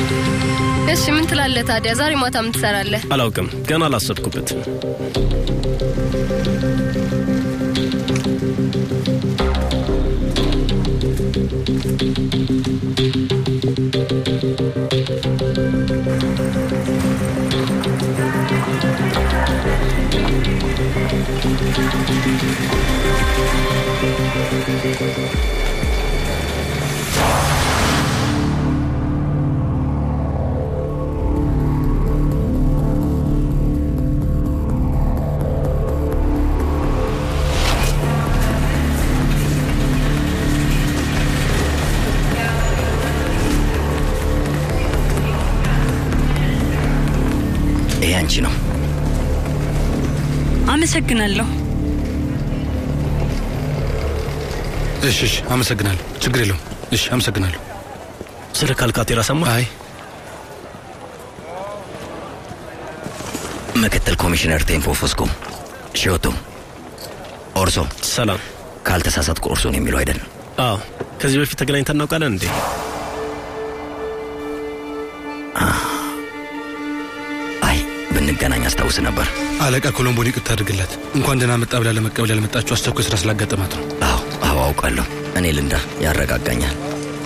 እሺ ምን ትላለህ ታዲያ? ዛሬ ማታ ምን ትሰራለህ? አላውቅም፣ ገና አላሰብኩበትም። ይሄ አንቺ ነው። አመሰግናለሁ። እሺ፣ እሺ፣ አመሰግናለሁ። ችግር የለውም። እሺ፣ አመሰግናለሁ። ስለ ካልካቴራ ሰማ? አይ ምክትል ኮሚሽነር ቴምፖ ፎስኮ ሺዮቶ ኦርሶ። ሰላም። ካልተሳሳትኩ ኦርሶ ነው የሚለው አይደል? አዎ። ከዚህ በፊት ተገናኝተን እናውቃለን እንዴ? አይ ብንገናኝ አስታውስ ነበር። አለቃ ኮሎምቦን ይቅርታ አድርግላት። እንኳን ደህና መጣ ብላ ለመቀበል ያልመጣችው አስቸኳይ ስራ ስላጋጠማት ነው። አዎ አዎ አውቃለሁ። እኔ ልንዳ ያረጋጋኛል።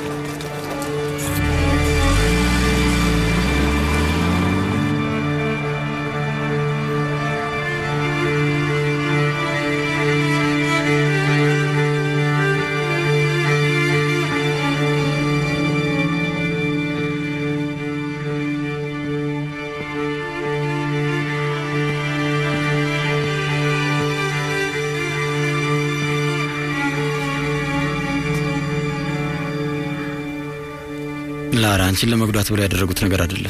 ላራ አንቺን ለመጉዳት ብለው ያደረጉት ነገር አይደለም።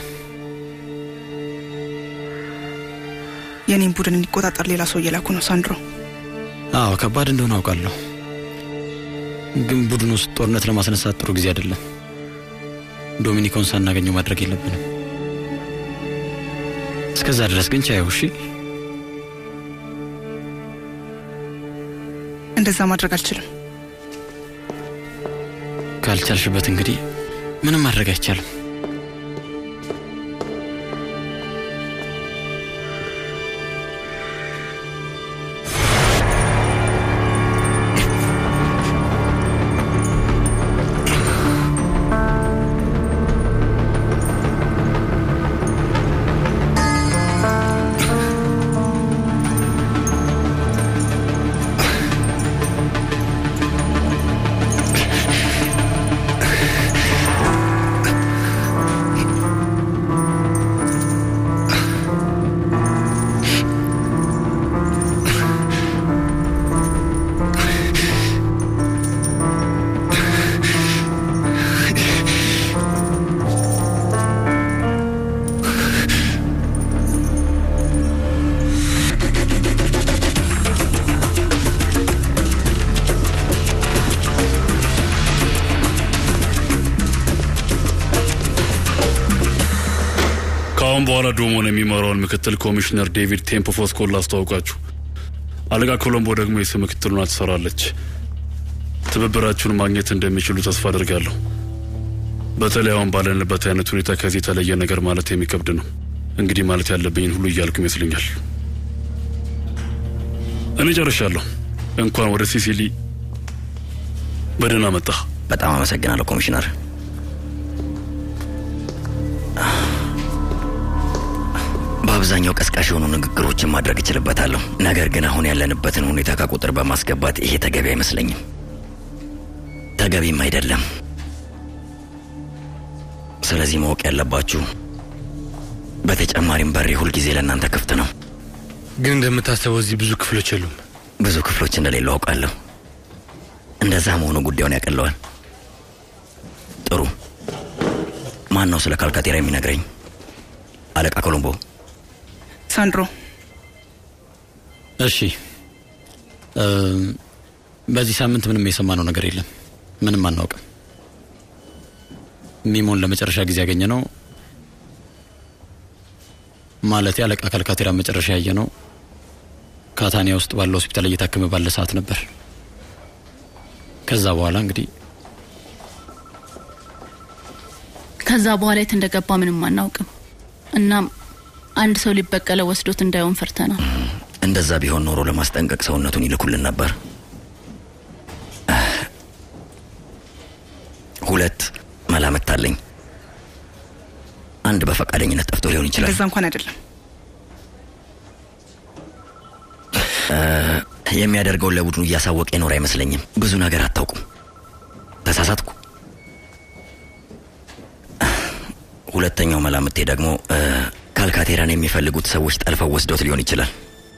የኔን ቡድን እንዲቆጣጠር ሌላ ሰው እየላኩ ነው ሳንድሮ። አዎ ከባድ እንደሆነ አውቃለሁ፣ ግን ቡድን ውስጥ ጦርነት ለማስነሳት ጥሩ ጊዜ አይደለም። ዶሚኒኮን ሳናገኘው ማድረግ የለብንም። እስከዛ ድረስ ግን ቻየው። እሺ እንደዛ ማድረግ አልችልም። ካልቻልሽበት እንግዲህ ምንም ማድረግ አይቻልም። ከአሁን በኋላ ዶሞን የሚመራውን ምክትል ኮሚሽነር ዴቪድ ቴምፖ ፎስኮን ላስተዋውቃችሁ። አለቃ ኮሎምቦ ደግሞ የስም ምክትሉና ትሰራለች። ትብብራችሁን ማግኘት እንደሚችሉ ተስፋ አድርጋለሁ። በተለይ አሁን ባለንበት አይነት ሁኔታ ከዚህ የተለየ ነገር ማለት የሚከብድ ነው። እንግዲህ ማለት ያለብኝን ሁሉ እያልኩ ይመስለኛል። እኔ ጨርሻለሁ። እንኳን ወደ ሲሲሊ በደህና መጣ። በጣም አመሰግናለሁ ኮሚሽነር። በአብዛኛው ቀስቃሽ የሆኑ ንግግሮችን ማድረግ እችልበታለሁ። ነገር ግን አሁን ያለንበትን ሁኔታ ከቁጥር በማስገባት ይሄ ተገቢ አይመስለኝም፣ ተገቢም አይደለም። ስለዚህ ማወቅ ያለባችሁ በተጨማሪም በሬ ሁልጊዜ ለእናንተ ክፍት ነው። ግን እንደምታስበው እዚህ ብዙ ክፍሎች የሉም። ብዙ ክፍሎች እንደሌሉ አውቃለሁ። እንደዛ መሆኑ ጉዳዩን ያቀለዋል። ጥሩ። ማን ነው ስለ ካልካቴራ የሚነግረኝ? አለቃ ኮሎምቦ። ሳንድሮ እሺ እ፣ በዚህ ሳምንት ምንም የሰማነው ነገር የለም። ምንም አናውቅም። ሚሞን ለመጨረሻ ጊዜ ያገኘ ነው ማለት አለቃ ካልካቴራ መጨረሻ ያየ ነው ካታኒያ ውስጥ ባለው ሆስፒታል እየታከመ ባለ ሰዓት ነበር። ከዛ በኋላ እንግዲህ ከዛ በኋላ የት እንደገባ ምንም አናውቅም። እናም አንድ ሰው ሊበቀለ ወስዶት እንዳይሆን ፈርተናል። እንደዛ ቢሆን ኖሮ ለማስጠንቀቅ ሰውነቱን ይልኩልን ነበር። ሁለት መላምት አለኝ። አንድ በፈቃደኝነት ጠፍቶ ሊሆን ይችላል። እንደዛ እንኳን አይደለም። የሚያደርገውን ለቡድኑ እያሳወቀ የኖር አይመስለኝም። ብዙ ነገር አታውቁም። ተሳሳትኩ። ሁለተኛው መላምቴ ደግሞ እ፣ ካልካቴራን የሚፈልጉት ሰዎች ጠልፈው ወስዶት ሊሆን ይችላል።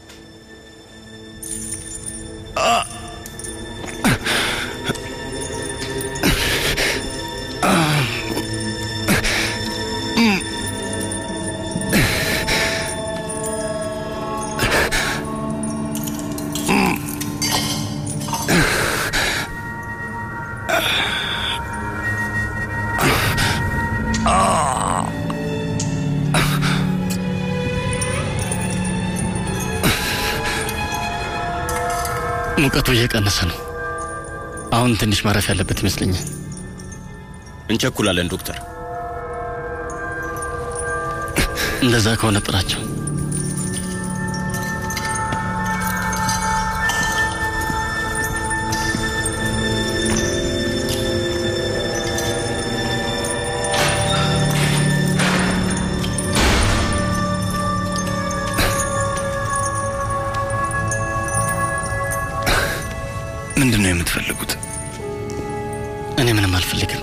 ሙቀቱ እየቀነሰ ነው። አሁን ትንሽ ማረፍ ያለበት ይመስለኛል። እንቸኩላለን ዶክተር። እንደዛ ከሆነ ጥራቸው። ምንድን ነው የምትፈልጉት? እኔ ምንም አልፈልግም።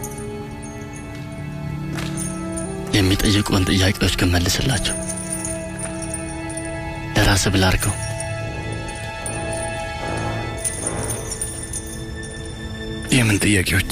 የሚጠይቁን ጥያቄዎች ግን መልስላቸው። ለራስህ ብለህ አድርገው። የምን ጥያቄዎች?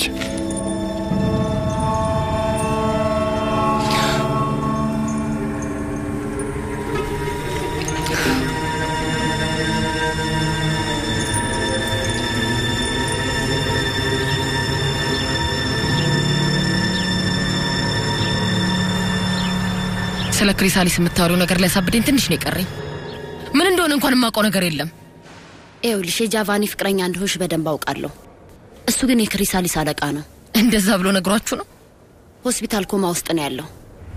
ስለ ክሪሳሊስ የምታወሪው ነገር ሊያሳብደኝ ትንሽ ነው የቀረኝ። ምን እንደሆነ እንኳን የማውቀው ነገር የለም። ይኸውልሽ የጃቫኒ ፍቅረኛ እንደሆንሽ በደንብ አውቃለሁ። እሱ ግን የክሪሳሊስ አለቃ ነው። እንደዛ ብሎ ነግሯችሁ ነው? ሆስፒታል ኮማ ውስጥ ነው ያለው።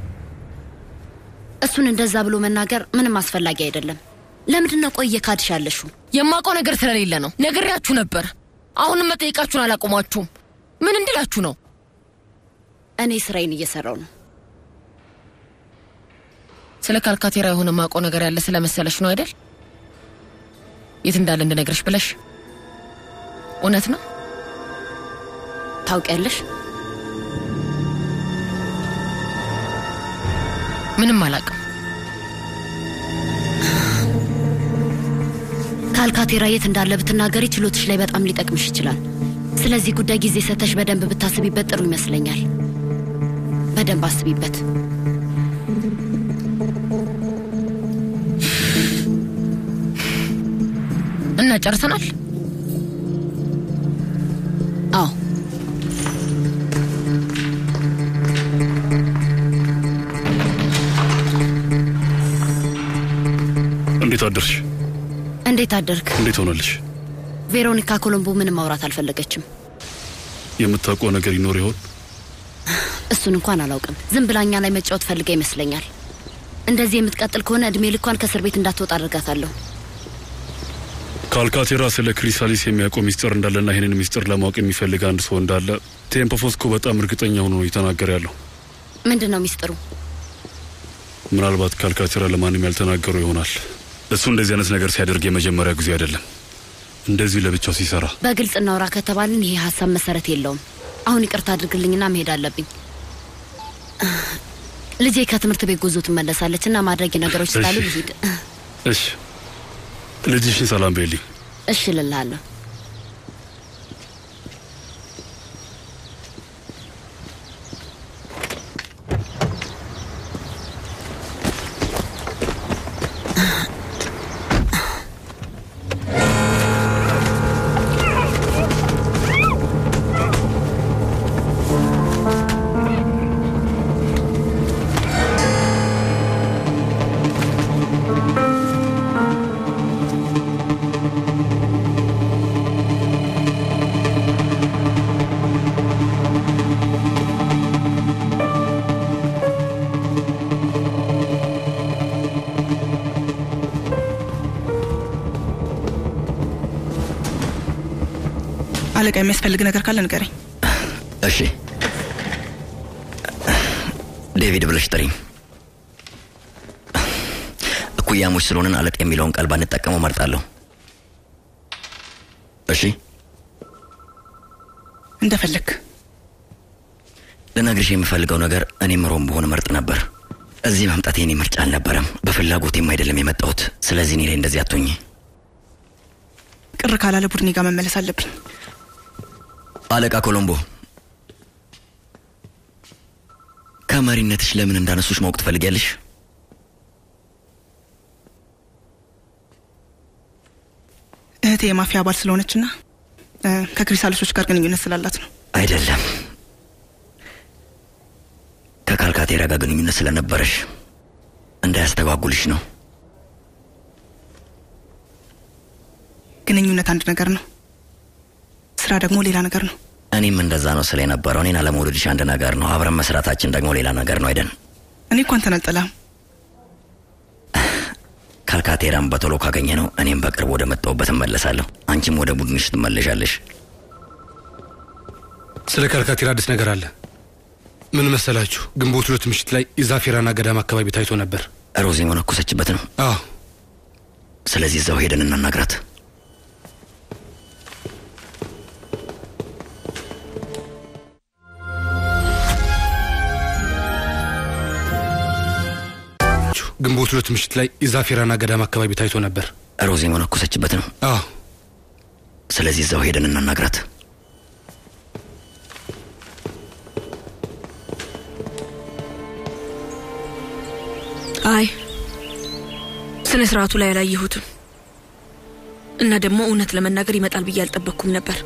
እሱን እንደዛ ብሎ መናገር ምንም አስፈላጊ አይደለም። ለምንድን ነው ቆይ እየካድሽ ያለሽው? የማውቀው ነገር ስለሌለ ነው። ነግሬያችሁ ነበር። አሁንም መጠየቃችሁን አላቆማችሁም። ምን እንድላችሁ ነው? እኔ ስራዬን እየሰራው ነው። ስለ ካልካቴራ የሆነ ማውቀው ነገር ያለ ስለመሰለሽ ነው አይደል? የት እንዳለ እንድነግርሽ ብለሽ። እውነት ነው? ታውቂያለሽ? ምንም አላውቅም። ካልካቴራ የት እንዳለ ብትናገሪ ችሎትሽ ላይ በጣም ሊጠቅምሽ ይችላል። ስለዚህ ጉዳይ ጊዜ ሰተሽ በደንብ ብታስቢበት ጥሩ ይመስለኛል። በደንብ አስቢበት። እና ጨርሰናል? አዎ እንዴት አደርሽ? እንዴት አደርክ? እንዴት ሆነልሽ? ቬሮኒካ ኮሎምቦ ምንም ማውራት አልፈለገችም። የምታውቀው ነገር ይኖር ይሆን? እሱን እንኳን አላውቅም። ዝም ብላኛ ላይ መጫወት ፈልጋ ይመስለኛል። እንደዚህ የምትቀጥል ከሆነ እድሜ ልኳን ከእስር ቤት እንዳትወጣ አድርጋታለሁ። ከአልካቴራ ስለ ክሪሳሊስ የሚያውቀው ሚስጥር እንዳለና ይህንን ሚስጥር ለማወቅ የሚፈልግ አንድ ሰው እንዳለ ቴምፖፎስኮ በጣም እርግጠኛ ሆኖ ነው እየተናገረ ያለው። ምንድን ነው ሚስጥሩ? ምናልባት ከአልካቴራ ለማንም ያልተናገሩ ይሆናል። እሱ እንደዚህ አይነት ነገር ሲያደርግ የመጀመሪያ ጊዜ አይደለም። እንደዚህ ለብቻው ሲሰራ በግልጽ እናውራ ከተባልን ይሄ ሀሳብ መሰረት የለውም። አሁን ይቅርታ አድርግልኝና መሄድ አለብኝ። ልጄ ከትምህርት ቤት ጉዞ ትመለሳለች እና ማድረግ ነገሮች ስላሉ እሺ። ልሂድ። እሺ፣ ልጅሽን ሰላም በይልኝ። እሺ እልልሃለሁ። አለቃ የሚያስፈልግ ነገር ካለ ንገረኝ። እሺ ዴቪድ ብለሽ ጥሪኝ። እኩያሞች ስለሆንን አለቃ የሚለውን ቃል ባንጠቀመው መርጣለሁ። እሺ እንደፈለግ ልነግርሽ የምፈልገው ነገር እኔም ሮም በሆን መርጥ ነበር። እዚህ መምጣት የኔ ምርጫ አልነበረም። በፍላጎቴም አይደለም የመጣሁት። ስለዚህ እኔ ላይ እንደዚህ አትሆኝ። ቅር ካላለ ቡድኔ ጋር መመለስ አለብኝ። አለቃ ኮሎምቦ ከመሪነትሽ ለምን እንዳነሱሽ ማወቅ ትፈልጊያለሽ? እህቴ የማፊያ አባል ስለሆነችና እ፣ ከክሪሳሊሶች ጋር ግንኙነት ስላላት ነው። አይደለም ከካልካቴራ ጋር ግንኙነት ስለነበረሽ እንዳያስተጓጉልሽ ነው። ግንኙነት አንድ ነገር ነው፣ ስራ ደግሞ ሌላ ነገር ነው። እኔም እንደዛ ነው ስለ የነበረው። እኔን አለመውደድሽ አንድ ነገር ነው፣ አብረን መስራታችን ደግሞ ሌላ ነገር ነው። አይደን እኔ እኮ አንተን አልጠላህም። ካልካቴራም በቶሎ ካገኘ ነው እኔም በቅርብ ወደ መጣሁበት እመለሳለሁ። አንቺም ወደ ቡድንሽ ትመለሻለሽ። ስለ ካልካቴራ አዲስ ነገር አለ። ምን መሰላችሁ? ግንቦት ሁለት ምሽት ላይ የዛፌራና ገዳም አካባቢ ታይቶ ነበር። ሮዝ የመነኮሰችበት ነው። አዎ ስለዚህ እዛው ሄደን እናናግራት። ግንቦት ሁለት ምሽት ላይ የዛፌራና ገዳም አካባቢ ታይቶ ነበር። ሮዝ የመነኮሰችበት ነው። አዎ ስለዚህ እዛው ሄደን እናናግራት። አይ ስነ ስርዓቱ ላይ አላየሁትም እና ደግሞ እውነት ለመናገር ይመጣል ብዬ አልጠበቅኩም ነበር።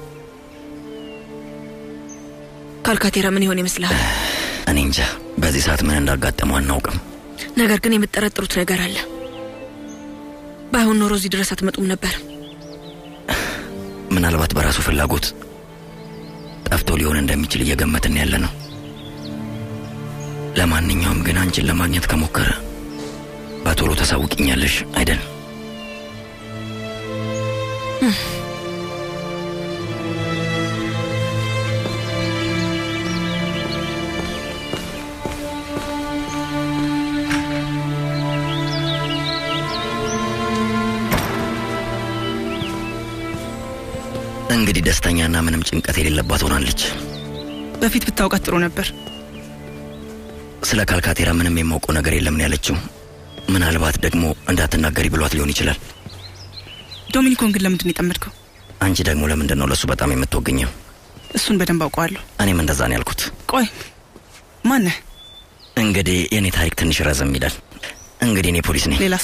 ካልካቴራ ምን ይሆን ይመስልሃል? እኔ እንጃ በዚህ ሰዓት ምን እንዳጋጠመው አናውቅም። ነገር ግን የምትጠረጥሩት ነገር አለ። ባይሆን ኖሮ እዚህ ድረስ አትመጡም ነበር። ምናልባት በራሱ ፍላጎት ጠፍቶ ሊሆን እንደሚችል እየገመትን ያለ ነው። ለማንኛውም ግን አንቺን ለማግኘት ከሞከረ በቶሎ ታሳውቂኛለሽ አይደል? እንግዲህ ደስተኛና ምንም ጭንቀት የሌለባት ሆናለች። በፊት ብታውቃት ጥሩ ነበር። ስለ ካልካቴራ ምንም የማውቀው ነገር የለም ነው ያለችው። ምናልባት ደግሞ እንዳትናገሪ ብሏት ሊሆን ይችላል። ዶሚኒኮን ግን ለምንድን ነው የጠመድከው? አንቺ ደግሞ ለምንድን ነው ለእሱ በጣም የምትወግኘው? እሱን በደንብ አውቀዋለሁ። እኔም እንደዛ ነው ያልኩት። ቆይ ማነህ? እንግዲህ የእኔ ታሪክ ትንሽ ረዘም ይላል። እንግዲህ እኔ ፖሊስ ነኝ። ሌላስ?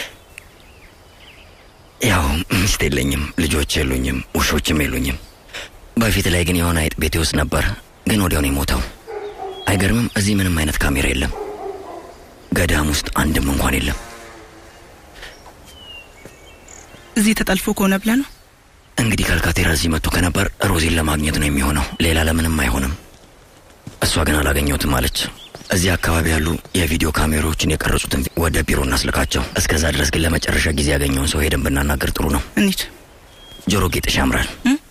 ያው ሚስት የለኝም፣ ልጆች የሉኝም፣ ውሾችም የሉኝም። በፊት ላይ ግን የሆነ አይጥ ቤቴ ውስጥ ነበር፣ ግን ወዲያው ነው የሞተው። አይገርምም? እዚህ ምንም አይነት ካሜራ የለም። ገዳም ውስጥ አንድም እንኳን የለም። እዚህ ተጠልፎ ከሆነ ብለህ ነው? እንግዲህ ካልካቴራ እዚህ መጥቶ ከነበር ሮዚን ለማግኘት ነው የሚሆነው። ሌላ ለምንም አይሆንም። እሷ ግን አላገኘሁትም አለች። እዚህ አካባቢ ያሉ የቪዲዮ ካሜራዎችን የቀረጹትን ወደ ቢሮ እናስልካቸው። እስከዛ ድረስ ግን ለመጨረሻ ጊዜ ያገኘውን ሰው ሄደን ብናናገር ጥሩ ነው። እንሂድ። ጆሮ ጌጥሽ ያምራል።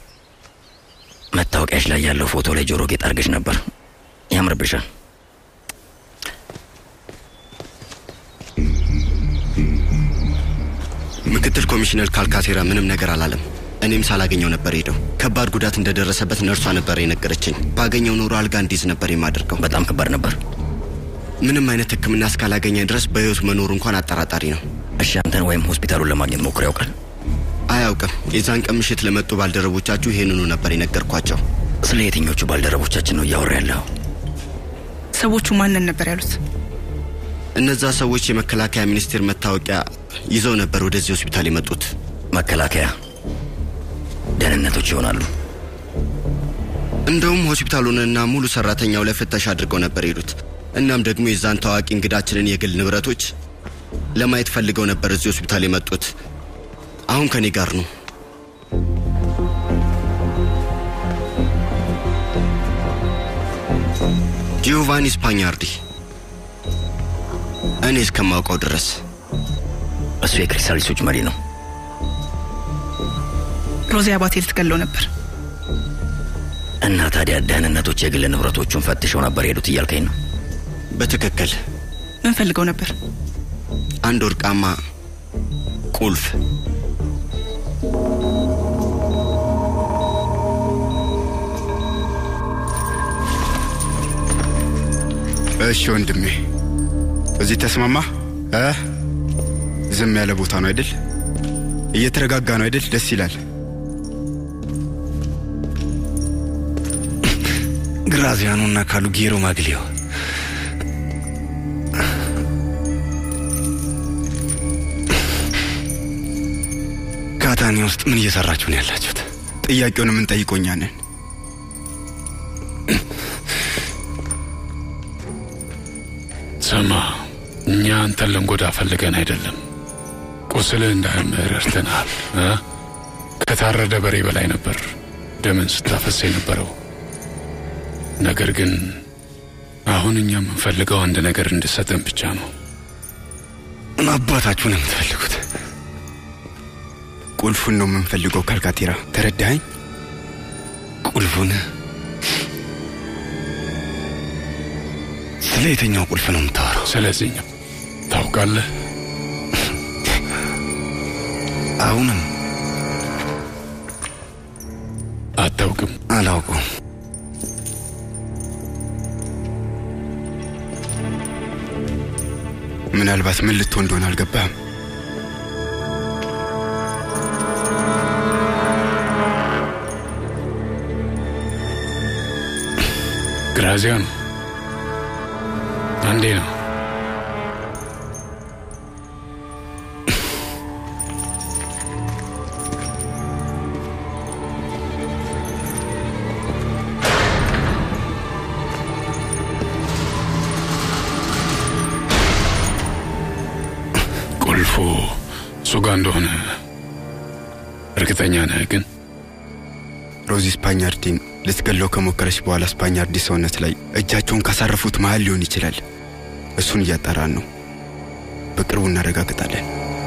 መታወቂያሽ ላይ ያለው ፎቶ ላይ ጆሮ ጌጥ አድርገሽ ነበር። ያምርብሻል። ምክትል ኮሚሽነር ካልካቴራ ምንም ነገር አላለም። እኔም ሳላገኘው ነበር ሄደው። ከባድ ጉዳት እንደደረሰበት ነርሷ ነበር የነገረችኝ። ባገኘው ኖሮ አልጋ እንዲዝ ነበር የማደርገው። በጣም ከባድ ነበር። ምንም አይነት ሕክምና እስካላገኘ ድረስ በህይወት መኖሩ እንኳን አጠራጣሪ ነው። እሺ፣ አንተን ወይም ሆስፒታሉን ለማግኘት ሞክሮ ያውቃል? አያውቅም። የዛን ቀን ምሽት ለመጡ ባልደረቦቻችሁ ይሄንኑ ነበር የነገርኳቸው። ስለ የትኞቹ ባልደረቦቻችን ነው እያወራ ያለው? ሰዎቹ ማንን ነበር ያሉት? እነዛ ሰዎች የመከላከያ ሚኒስቴር መታወቂያ ይዘው ነበር ወደዚህ ሆስፒታል የመጡት። መከላከያ ደህንነቶች ይሆናሉ። እንደውም ሆስፒታሉንና ሙሉ ሰራተኛው ላይ ፍተሻ አድርገው ነበር የሄዱት። እናም ደግሞ የዛን ታዋቂ እንግዳችንን የግል ንብረቶች ለማየት ፈልገው ነበር እዚህ ሆስፒታል የመጡት። አሁን ከኔ ጋር ነው። ጂዮቫኒ ስፓኛርዲ እኔ እስከማውቀው ድረስ እሱ የክሪስታሊሶች መሪ ነው። ሮዚ አባቴ ልትገለው ነበር። እና ታዲያ ደህንነቶች የግል ንብረቶቹን ፈትሸው ነበር የሄዱት እያልከኝ ነው? በትክክል ምን ፈልገው ነበር? አንድ ወርቃማ ቁልፍ እሺ ወንድሜ፣ እዚህ ተስማማ እ ዝም ያለ ቦታ ነው አይደል? እየተረጋጋ ነው አይደል? ደስ ይላል። ግራዚያኖ እና ካሉጌሮ ማግሊዮ ካታኒ ውስጥ ምን እየሰራችሁ ነው ያላችሁት? ጥያቄውን የምንጠይቀው እኛ ነን። ስማ፣ እኛ አንተን ልንጎዳ ፈልገን አይደለም። ቁስልህ እንዳያምህ ረድተናል። እ? ከታረደ በሬ በላይ ነበር ደምን ስታፈስ የነበረው። ነገር ግን አሁን እኛ የምንፈልገው አንድ ነገር እንድሰጠን ብቻ ነው። ምን አባታችሁ ነው የምትፈልጉት? ቁልፉን ነው የምንፈልገው። ካልካቴራ ተረዳኸኝ? ቁልፉን? ስለ የትኛው ቁልፍ ነው የምታወራው? ስለዚህኛው ታውቃለህ? አሁንም አታውቅም? አላውቀውም። ምናልባት ምን ልትሆን እንደሆነ አልገባህም። ግራዚያኖ አንዴ ነው ቁልፉ እሱ ጋር እንደሆነ እርግጠኛ ነህ ግን? ሮዚ ስፓኛርዲን ልትገለው ከሞከረች በኋላ ስፓኛርዲ ሰውነት ላይ እጃቸውን ካሳረፉት መሃል ሊሆን ይችላል። እሱን እያጣራን ነው። በቅርቡ እናረጋግጣለን።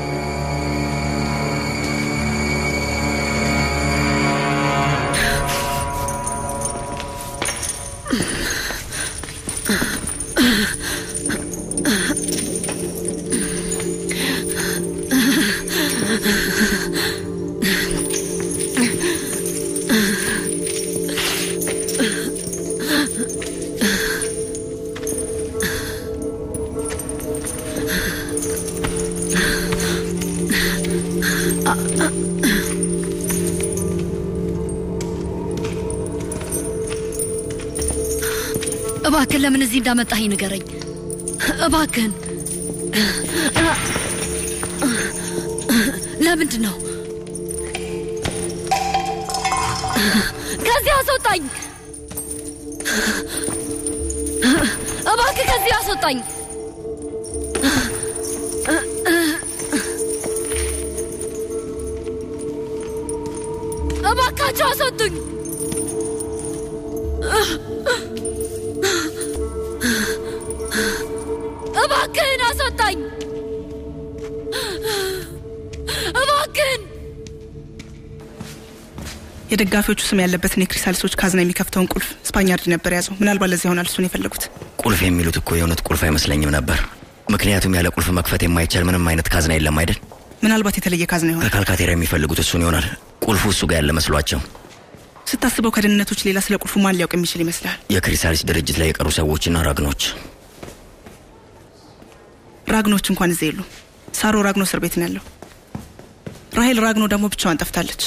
እባክህን ለምን እዚህ እንዳመጣኸኝ ንገረኝ። እባክህን ለምንድን ነው ከዚህ አስወጣኝ! እባክህ ከዚህ አስወጣኝ! እባካቸው አስወጡኝ! እባክህን አስወጣኝ! እባክህን የደጋፊዎቹ ስም ያለበትን የክሪሳልሶች ካዝና የሚከፍተውን ቁልፍ ስፓኛርድ ነበር የያዘው። ምናልባት ለዚህ ይሆናል እሱን የፈለጉት። ቁልፍ የሚሉት እኮ የእውነት ቁልፍ አይመስለኝም ነበር። ምክንያቱም ያለ ቁልፍ መክፈት የማይቻል ምንም አይነት ካዝና የለም አይደል? ምናልባት የተለየ ካዝና ይሆናል። ከካልካቴራ የሚፈልጉት እሱን ይሆናል። ቁልፉ እሱ ጋር ያለ መስሏቸው። ስታስበው ከደህንነቶች ሌላ ስለ ቁልፉ ማን ሊያውቅ የሚችል ይመስላል? የክሪሳሊስ ድርጅት ላይ የቀሩ ሰዎችና ራግኖች። ራግኖች እንኳን እዚህ የሉ። ሳሮ ራግኖ እስር ቤት ነው ያለው። ራሄል ራግኖ ደግሞ ብቻዋን ጠፍታለች።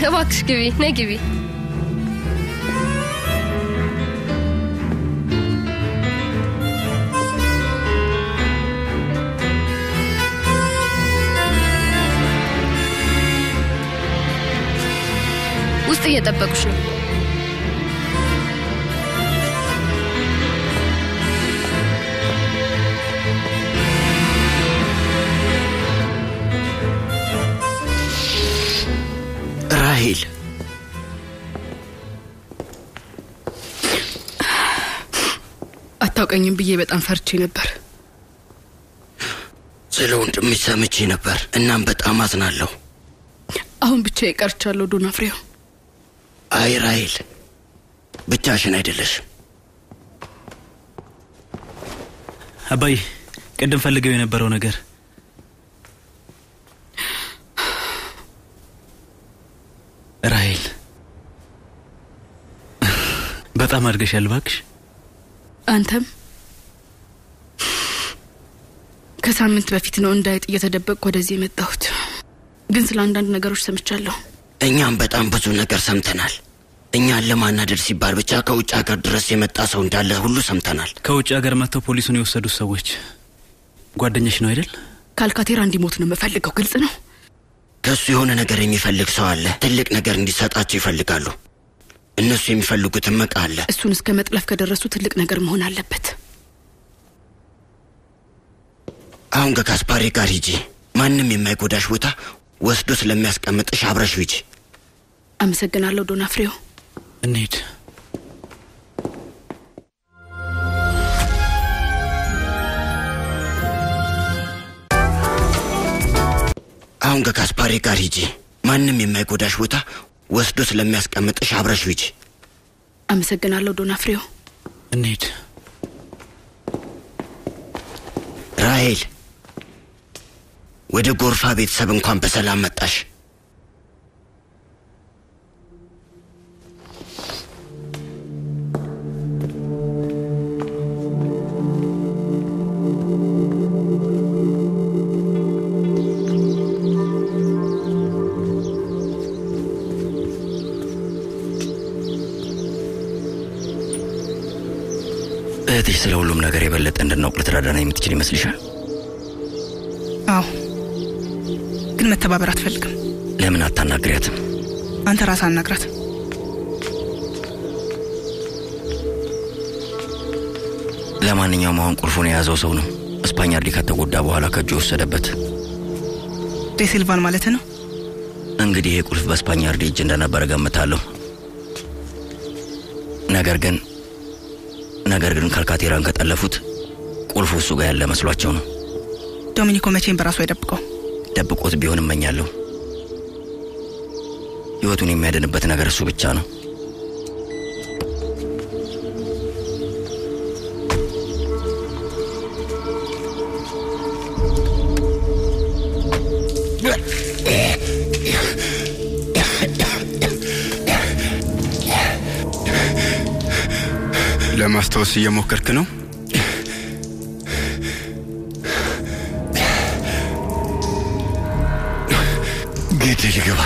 እባክሽ ግቢ፣ ነይ ግቢ። ውስጥ እየጠበቁሽ ነው። ራሄል አታውቀኝም ብዬ በጣም ፈርቼ ነበር። ስለ ወንድምሽ ሰምቼ ነበር። እናም በጣም አዝናለሁ። አሁን ብቻ ቀርቻለሁ ዶና ፍሬው። አይ ራሄል፣ ብቻሽን አይደለሽም። አባይ ቅድም ፈልገው የነበረው ነገር ራሄል በጣም አድገሻል እባክሽ። አንተም ከሳምንት በፊት ነው እንዳይጥ እየተደበቅኩ ወደዚህ የመጣሁት። ግን ስለ አንዳንድ ነገሮች ሰምቻለሁ። እኛም በጣም ብዙ ነገር ሰምተናል። እኛን ለማናደድ ሲባል ብቻ ከውጭ ሀገር ድረስ የመጣ ሰው እንዳለ ሁሉ ሰምተናል። ከውጭ ሀገር መጥተው ፖሊሱን የወሰዱት ሰዎች ጓደኞች ነው አይደል? ካልካቴራ እንዲሞት ነው የምፈልገው። ግልጽ ነው። ከእሱ የሆነ ነገር የሚፈልግ ሰው አለ። ትልቅ ነገር እንዲሰጣቸው ይፈልጋሉ። እነሱ የሚፈልጉትን መቃ አለ። እሱን እስከ መጥለፍ ከደረሱ ትልቅ ነገር መሆን አለበት። አሁን ከካስፓሪ ጋር ሂጂ። ማንም የማይጎዳሽ ቦታ ወስዶ ስለሚያስቀምጥሽ አብረሽ ሂጂ። አመሰግናለሁ ዶና ፍሬው። እንሂድ። አሁን ከካስፓሪ ጋር ሂጂ። ማንም የማይጎዳሽ ቦታ ወስዶ ስለሚያስቀምጥሽ አብረሽ ሂጂ። አመሰግናለሁ ዶና ፍሬው። እንሂድ። ራሄል፣ ወደ ጎርፋ ቤተሰብ እንኳን በሰላም መጣሽ። እህትሽ ስለ ሁሉም ነገር የበለጠ እንድናውቅ ልትረዳና የምትችል ይመስልሻል? አዎ፣ ግን መተባበር አትፈልግም። ለምን አታናግሪያትም? አንተ ራስህ አናግራት። ለማንኛውም አሁን ቁልፉን የያዘው ሰው ነው ስፓኛርዲ ከተጎዳ በኋላ ከእጁ የወሰደበት። ዴሲልቫን ማለት ነው። እንግዲህ ይሄ ቁልፍ በስፓኛርዲ እጅ እንደነበረ ገምታለሁ። ነገር ግን ነገር ግን ካልካቴራን ከጠለፉት ቁልፉ እሱ ጋር ያለ መስሏቸው ነው። ዶሚኒኮ መቼም በራሱ አይደብቀው። ደብቆት ቢሆን እመኛለሁ። ህይወቱን የሚያድንበት ነገር እሱ ብቻ ነው። ለማስታወስ እየሞከርክ ነው? ቤት ልግባ።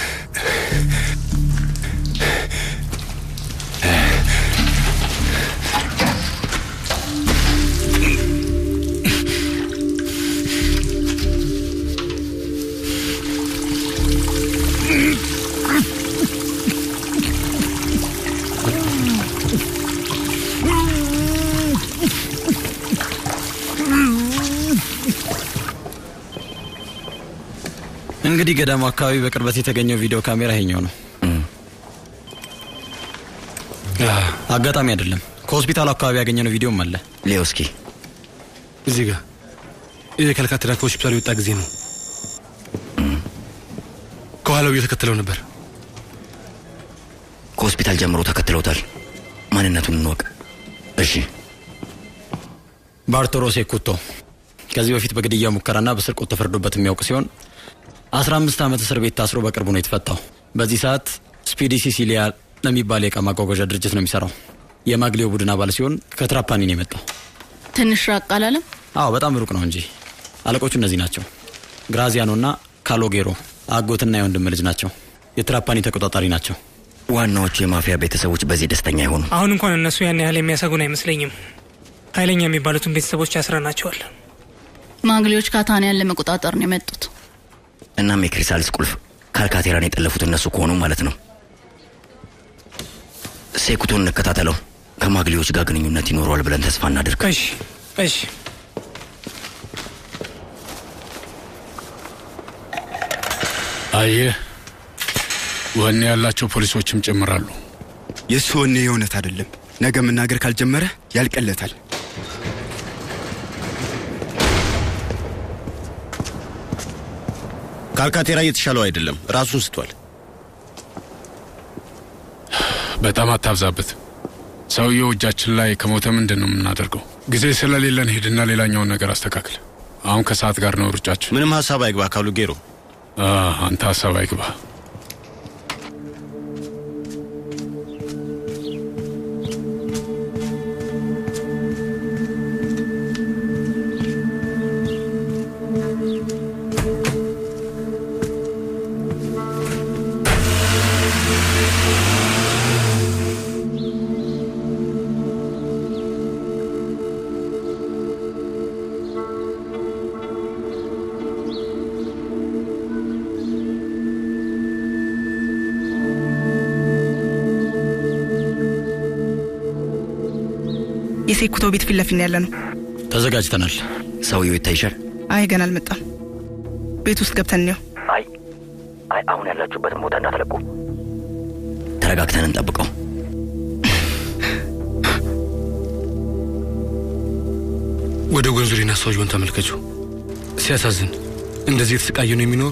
እንግዲህ ገዳሙ አካባቢ በቅርበት የተገኘው ቪዲዮ ካሜራ ይሄኛው ነው። አጋጣሚ አይደለም። ከሆስፒታሉ አካባቢ ያገኘነው ቪዲዮም አለ። ሌውስኪ እዚህ ጋር ይህ ከልካቴራ ከሆስፒታሉ የወጣ ጊዜ ነው። ከኋላው እየተከተለው ነበር። ከሆስፒታል ጀምሮ ተከትለውታል። ማንነቱን እንወቅ። እሺ። ባርቶሮ ሴኩቶ ከዚህ በፊት በግድያ ሙከራና በስርቆት ተፈርዶበት የሚያውቅ ሲሆን አስራ አምስት ዓመት እስር ቤት ታስሮ በቅርቡ ነው የተፈታው። በዚህ ሰዓት ስፒዲ ሲሲሊያ ለሚባል የእቃ ማጓጓዣ ድርጅት ነው የሚሰራው። የማግሌዮ ቡድን አባል ሲሆን ከትራፓኒ ነው የመጣው። ትንሽ ራቅ አላለም? አዎ በጣም ሩቅ ነው እንጂ አለቆቹ እነዚህ ናቸው። ግራዚያኖና ካሎጌሮ አጎትና የወንድም ልጅ ናቸው። የትራፓኒ ተቆጣጣሪ ናቸው። ዋናዎቹ የማፊያ ቤተሰቦች በዚህ ደስተኛ አይሆኑ። አሁን እንኳን እነሱ ያን ያህል የሚያሰጉን አይመስለኝም። ኃይለኛ የሚባሉትን ቤተሰቦች ያስረናቸዋል። ማግሌዎች ካታንያን ለመቆጣጠር ነው የመጡት። እናም የክሪሳልስ ቁልፍ ካልካቴራን የጠለፉት እነሱ ከሆኑ ማለት ነው። ሴኩቱን እንከታተለው። ከማግሌዎች ጋር ግንኙነት ይኖረዋል ብለን ተስፋ እናድርግ። እሺ፣ እሺ። አየህ፣ ወኔ ያላቸው ፖሊሶችም ጨምራሉ። የእሱ ወኔ የእውነት አይደለም። ነገ መናገር ካልጀመረ ያልቀለታል። ካልካቴራ እየተሻለው አይደለም፣ ራሱን ስቷል። በጣም አታብዛበት። ሰውየው እጃችን ላይ ከሞተ ምንድን ነው የምናደርገው? ጊዜ ስለሌለን ሄድና ሌላኛውን ነገር አስተካክል። አሁን ከሰዓት ጋር ነው ሩጫችን። ምንም ሀሳብ አይግባ ካሉ ጌሮ። አንተ ሀሳብ አይግባ። የሴኩቶ ቤት ፊት ለፊት ነው ያለ ነው። ተዘጋጅተናል። ሰውየው ይታይሻል? አይ ገና አልመጣም። ቤት ውስጥ ገብተን እንየው። አይ አይ፣ አሁን ያላችሁበትን ቦታ እንዳትለቁ። ተረጋግተን እንጠብቀው። ወደ ጎንዙሪና ሰውየውን ተመልከቹ። ሲያሳዝን፣ እንደዚህ የተሰቃየ ነው የሚኖሩ።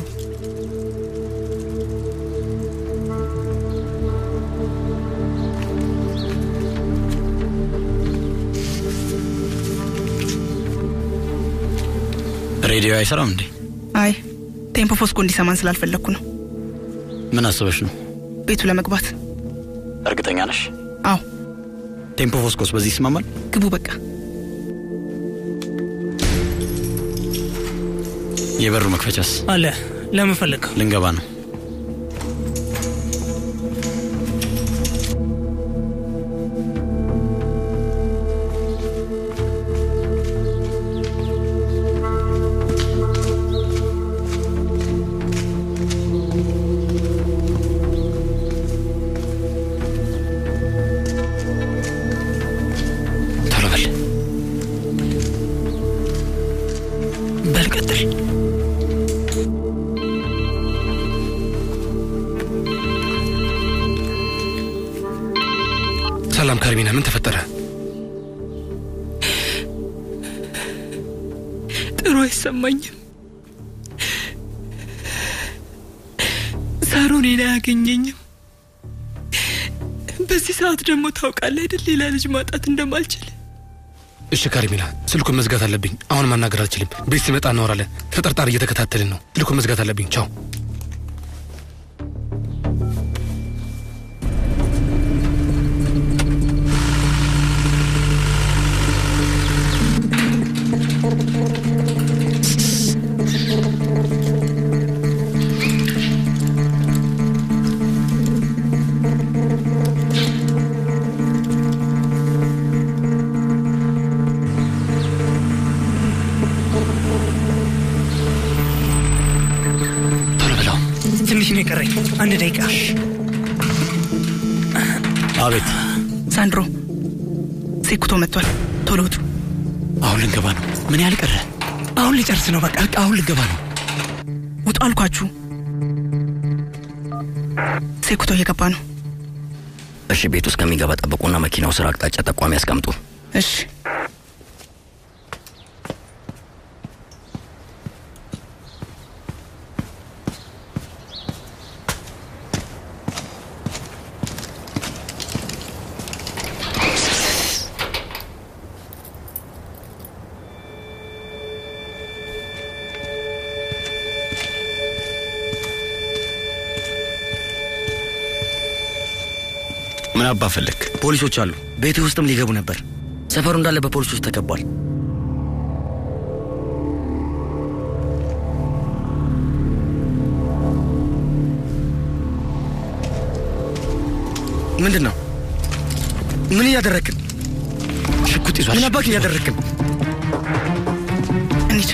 ሬዲዮ አይሰራም እንዴ? አይ ቴምፖ ፎስኮ እንዲሰማን ስላልፈለግኩ ነው። ምን አስበሽ ነው? ቤቱ ለመግባት እርግጠኛ ነሽ? አዎ። ቴምፖ ፎስኮስ በዚህ ይስማማል? ግቡ በቃ። የበሩ መክፈቻስ አለ። ለምን ፈለግ? ልንገባ ነው። ቶሎ በል በል ቀጥል። ሰላም ካርሚና፣ ምን ተፈጠረ? ጥሩ አይሰማኝም። ሳሮኔን አያገኘኝም። በዚህ ሰዓት ደግሞ ታውቃለህ አይደል ሌላ ልጅ ማጣት እንደማልችል። እሺ ካርሚና፣ ስልኩን መዝጋት አለብኝ። አሁን ማናገር አልችልም። ቤት ሲመጣ እናወራለን። ተጠርጣሪ እየተከታተልን ነው። ስልኩን መዝጋት አለብኝ። ቻው። ቶሎ ብለው። ትንሽ ነው የቀረኝ። አንድ ደቂቃ። አቤት። ሳንድሮ ሴኩቶ መጥቷል። ቶሎ ውጡ። አሁን ልንገባ ነው። ምን ያህል ቀረ? አሁን ልጨርስ ነው። በቃ አሁን ልንገባ ነው። ውጡ አልኳችሁ። ሴኩቶ እየገባ ነው። እሺ፣ ቤት ውስጥ ከሚገባ ጠብቁና መኪናው ስራ አቅጣጫ ጠቋሚ ያስቀምጡ። እሺ። ምን አባ ፈለግ? ፖሊሶች አሉ። ቤት ውስጥም ሊገቡ ነበር። ሰፈሩ እንዳለ በፖሊሶች ተከቧል። ምንድን ነው? ምን እያደረግን? ሽጉጥ ይዟል። ምን አባክ እያደረግን? እንሂድ።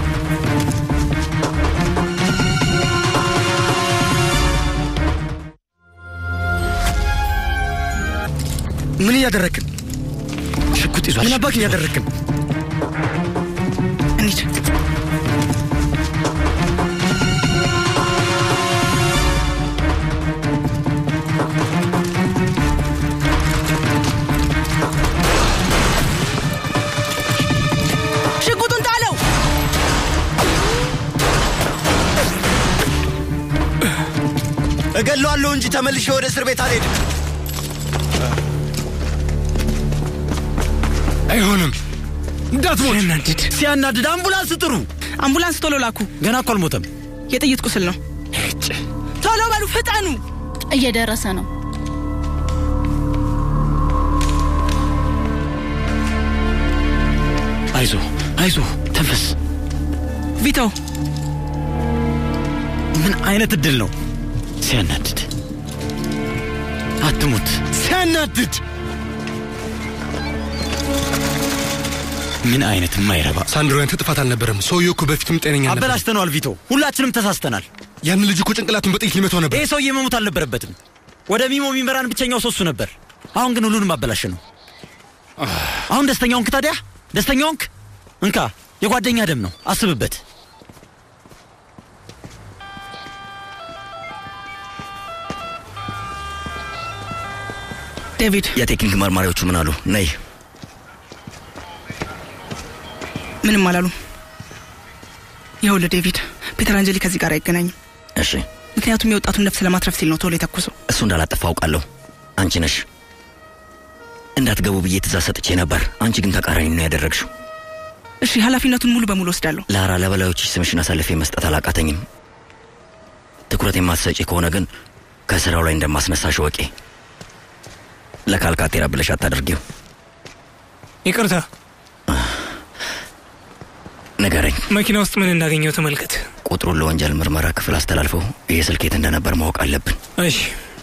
ምን እያደረግን? ሽጉጥ ይዟል። ምን አባክ እያደረግን? እንሂድ። ሽጉጡን ጣለው። እገለዋለሁ እንጂ ተመልሼ ወደ እስር ቤት አልሄድም። አይሆንም። እንዳትሞት። ሲያናድድ ሲያናድድ። አምቡላንስ ጥሩ። አምቡላንስ ቶሎ ላኩ። ገና እኮ አልሞተም። የጥይት ቁስል ነው። ቶሎ በሉ ፍጠኑ። እየደረሰ ነው። አይዞ አይዞ፣ ተንፈስ። ቪቶ ምን አይነት እድል ነው! ሲያናድድ። አትሙት። ሲያናድድ። ምን አይነት የማይረባ ሳንድሮ፣ ያንተ ጥፋት አልነበረም። ሰውየው እኮ በፊትም ጤነኛ ነበር። አበላሽተነዋል ቪቶ፣ ሁላችንም ተሳስተናል። ያን ልጅ እኮ ጭንቅላቱን በጥይት ሊመታው ነበር። ይህ ሰውዬ መሞት አልነበረበትም። ወደ ሚሞ የሚመራን ብቸኛው ሰው እሱ ነበር። አሁን ግን ሁሉንም አበላሽ ነው። አሁን ደስተኛ ሆንክ? ታዲያ ደስተኛ ሆንክ? እንካ፣ የጓደኛ ደም ነው፣ አስብበት። ዴቪድ፣ የቴክኒክ መርማሪዎቹ ምን አሉ? ነይ። ምንም አላሉም። ይኸውልህ ዴቪድ፣ ፒተር አንጀሊ ከዚህ ጋር አይገናኝም። እሺ፣ ምክንያቱም የወጣቱን ነፍስ ለማትረፍ ሲል ነው ቶሎ የተኩሰው። እሱ እንዳላጠፋ አውቃለሁ። አንቺ ነሽ እንዳትገቡ ብዬ ትእዛዝ ሰጥቼ ነበር። አንቺ ግን ተቃራኒ ነው ያደረግሽው። እሺ፣ ኃላፊነቱን ሙሉ በሙሉ ወስዳለሁ። ላራ፣ ለበላዮችሽ ስምሽን አሳልፌ መስጠት አላቃተኝም። ትኩረት የማትሰጪ ከሆነ ግን ከስራው ላይ እንደማስነሳሽ ወቂ። ለካልካቴራ ብለሽ አታደርጊው። ይቅርታ፣ ንገረኝ። መኪና ውስጥ ምን እንዳገኘው ተመልከት። ቁጥሩን ለወንጀል ምርመራ ክፍል አስተላልፈው ይህ ስልክ የት እንደነበር ማወቅ አለብን። እሺ።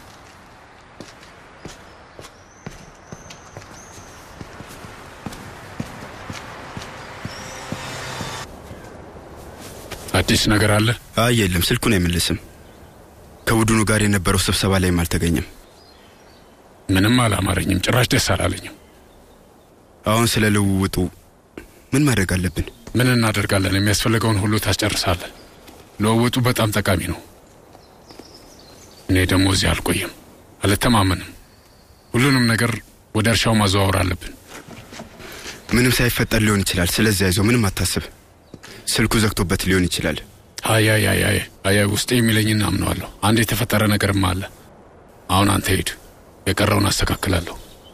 አዲስ ነገር አለ? አይ የለም፣ ስልኩን አይመልስም። ከቡድኑ ጋር የነበረው ስብሰባ ላይም አልተገኘም። ምንም አላማረኝም፣ ጭራሽ ደስ አላለኝም። አሁን ስለ ልውውጡ ምን ማድረግ አለብን? ምን እናደርጋለን? የሚያስፈልገውን ሁሉ ታስጨርሳለን። ልውውጡ በጣም ጠቃሚ ነው። እኔ ደግሞ እዚህ አልቆይም፣ አልተማመንም። ሁሉንም ነገር ወደ እርሻው ማዘዋወር አለብን። ምንም ሳይፈጠር ሊሆን ይችላል። ስለዚህ አይዞ፣ ምንም አታስብ። ስልኩ ዘግቶበት ሊሆን ይችላል። አይ አይ አይ አይ አይ ውስጤ የሚለኝን አምነዋለሁ። አንድ የተፈጠረ ነገርም አለ። አሁን አንተ ሂድ፣ የቀረውን አስተካክላለሁ።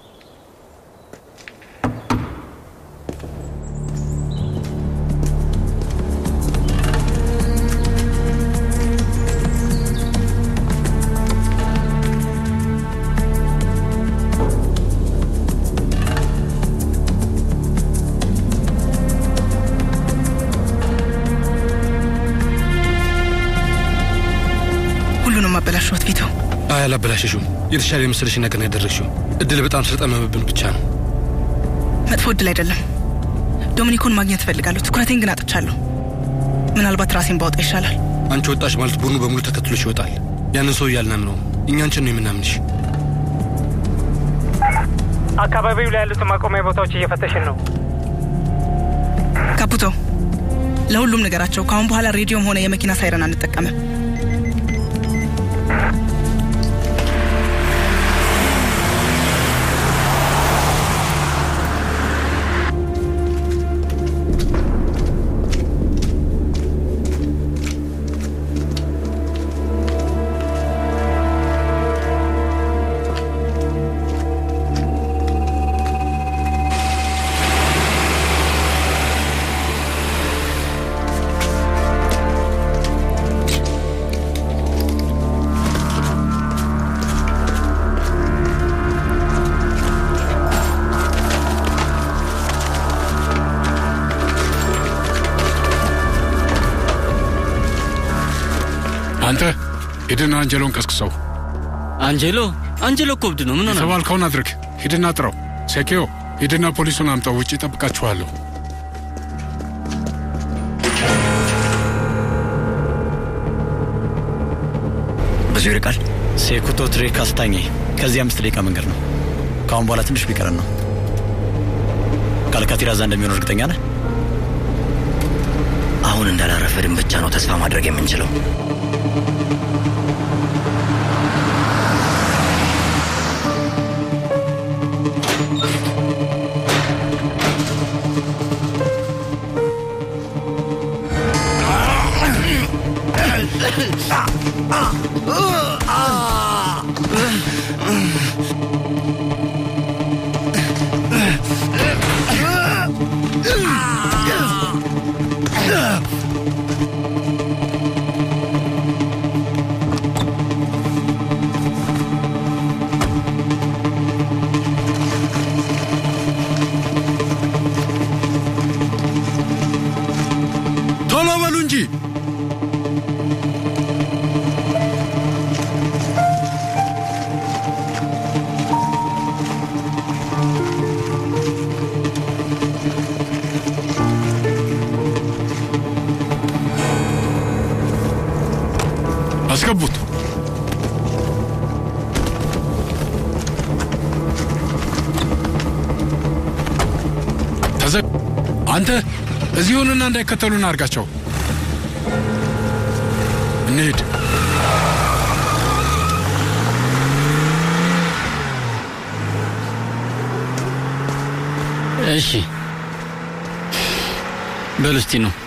ሁሉንም አበላሸሁት ቪቶ። አይ አላበላሸሽም። የተሻለ የመሰለሽን ነገር ነው ያደረግሽው። እድል በጣም ስለጠመመብን ብቻ ነው። መጥፎ እድል አይደለም። ዶሚኒኮን ማግኘት እፈልጋለሁ። ትኩረቴን ግን አጥቻለሁ። ምናልባት ራሴን ባወጣ ይሻላል። አንቺ ወጣሽ ማለት ቡድኑ በሙሉ ተከትሎሽ ይወጣል። ያንን ሰው እያልናምነው እኛ አንቺን ነው የምናምንሽ። አካባቢው ላይ ያሉትን ማቆሚያ ቦታዎች እየፈተሽን ነው። ካፑቶ፣ ለሁሉም ነገራቸው። ከአሁን በኋላ ሬዲዮም ሆነ የመኪና ሳይረን አንጠቀምም። አንተ ሂድና አንጀሎን ቀስቅሰው። አንጀሎ አንጀሎ እኮ እብድ ነው። ምን ሆነ? የተባልከውን አድርግ። ሂድና ጥረው። ሴኪዮ ሂድና ፖሊሱን አምጠው። ውጭ ጠብቃችኋለሁ። ብዙ ይርቃል። ሴኩቶ ትሬ ካስታኘ ከዚህ አምስት ደቂቃ መንገድ ነው። ከአሁን በኋላ ትንሽ ቢቀረን ነው። ካልካቲራዛ እንደሚሆን እርግጠኛ ነህ? አሁን እንዳላረፈድን ብቻ ነው ተስፋ ማድረግ የምንችለው። ቶሎ በሉ እንጂ አስገቡት። ተዘ አንተ እዚሁንና እንዳይከተሉን አድርጋቸው። እንሂድ። እሺ በሉ እስቲ ነው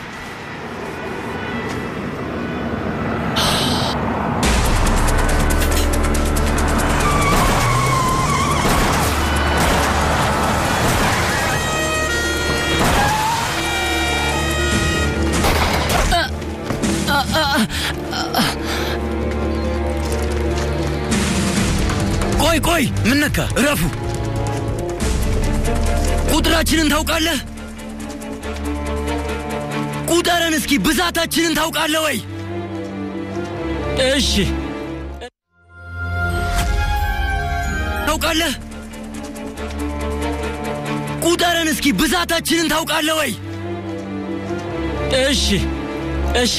ቆይ ቆይ፣ ምን ነካ? እረፉ። ቁጥራችንን ታውቃለህ? ቁጠረን እስኪ። ብዛታችንን ታውቃለህ ወይ? እሺ ታውቃለህ? ቁጠረን እስኪ። ብዛታችንን ታውቃለህ ወይ? እሺ እሺ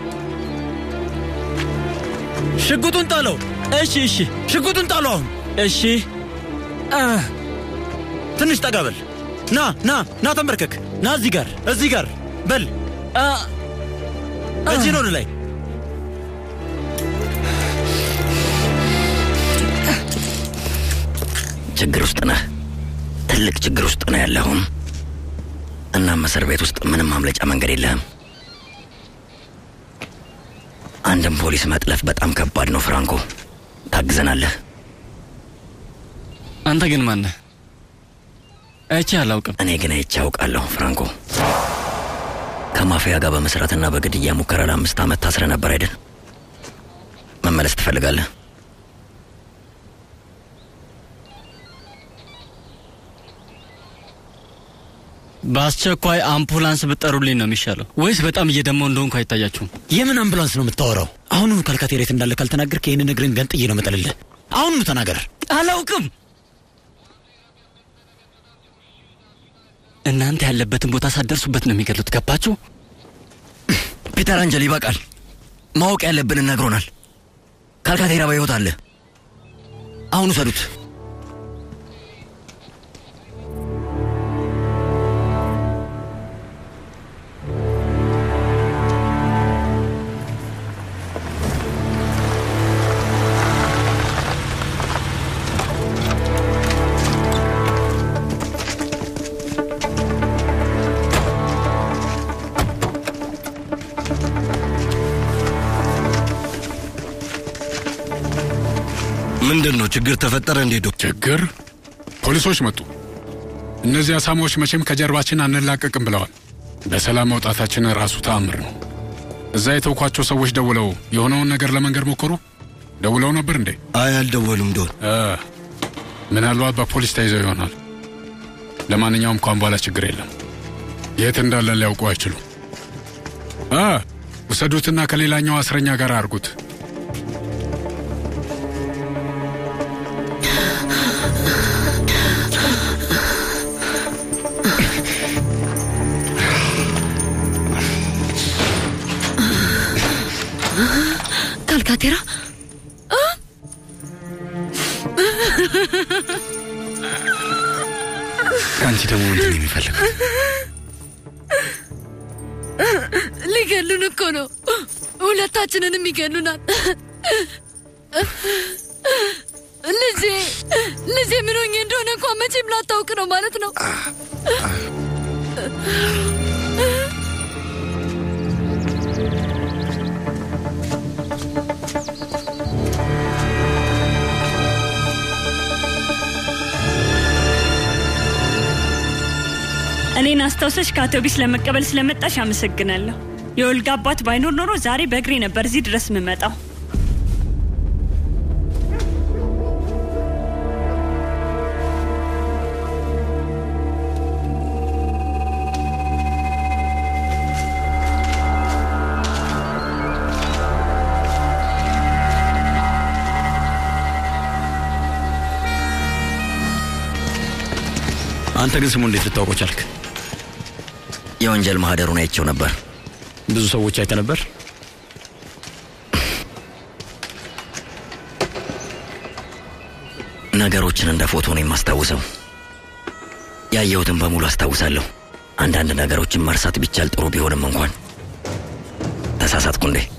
ሽጉጡን ጣለው። እሺ እሺ ሽጉጡን ጣለው። አሁን እሺ ትንሽ ጠጋ በል። ና ና ና፣ ተንበርከክ። ና እዚህ ጋር እዚህ ጋር በል። እጅህን ወደ ላይ ችግር ውስጥ ነህ። ትልቅ ችግር ውስጥ ነው ያለሁም። እናም እስር ቤት ውስጥ ምንም ማምለጫ መንገድ የለህም። አንድም ፖሊስ መጥለፍ በጣም ከባድ ነው። ፍራንኮ ታግዘናለህ። አንተ ግን ማነህ? አይቼ አላውቅም። እኔ ግን አይቼ አውቃለሁ። ፍራንኮ ከማፊያ ጋር በመስራትና በግድያ ሙከራ ለአምስት ዓመት ታስረ ነበር አይደል? መመለስ ትፈልጋለህ? በአስቸኳይ አምቡላንስ ብጠሩልኝ ነው የሚሻለው፣ ወይስ በጣም እየደማው እንደሆንኩ አይታያችሁም? የምን አምቡላንስ ነው የምታወራው? አሁኑኑ ካልካቴሬት እንዳለ ካልተናገርክ ይህንን እግርን ገንጥዬ ነው መጠልልህ። አሁኑኑ ተናገር። አላውቅም። እናንተ ያለበትን ቦታ ሳትደርሱበት ነው የሚገሉት። ገባችሁ? ፒተር አንጀል፣ ይበቃል። ማወቅ ያለብንን ነግሮናል። ካልካቴራ በሕይወት አለ። አሁን ውሰዱት። ምንድን ነው ችግር ተፈጠረ እንዴ? ዶክተር ችግር? ፖሊሶች መጡ። እነዚህ አሳማዎች መቼም ከጀርባችን አንላቀቅም ብለዋል። በሰላም መውጣታችን ራሱ ተአምር ነው። እዛ የተውኳቸው ሰዎች ደውለው የሆነውን ነገር ለመንገድ ሞከሩ። ደውለው ነበር እንዴ? አይ አልደወሉም። ዶን ምናልባት በፖሊስ ተይዘው ይሆናል። ለማንኛውም ከአሁን በኋላ ችግር የለም። የት እንዳለን ሊያውቁ አይችሉም። አ ውሰዱትና ከሌላኛው እስረኛ ጋር አድርጉት። ከአንቺ ደግሞ ምንድን ነው የሚፈልገው? ሊገሉን እኮ ነው። ሁለታችንንም ይገሉናል። ልጄ ልጄ ምን ሆኜ እንደሆነ እንኳ መቼም ላታውቅ ነው ማለት ነው። እኔን አስታውሰሽ ከአውቶቢስ ለመቀበል ስለመጣሽ አመሰግናለሁ። የወልጋ አባት ባይኖር ኖሮ ዛሬ በእግሬ ነበር እዚህ ድረስ የምመጣው። አንተ ግን ስሙ እንዴት ልታውቀው ቻልክ? የወንጀል ማህደሩን አይቼው ነበር። ብዙ ሰዎች አይተ ነበር? ነገሮችን እንደ ፎቶ ነው የማስታውሰው። ያየሁትን በሙሉ አስታውሳለሁ። አንዳንድ ነገሮችን መርሳት ቢቻል ጥሩ ቢሆንም እንኳን ተሳሳትኩ እንዴ?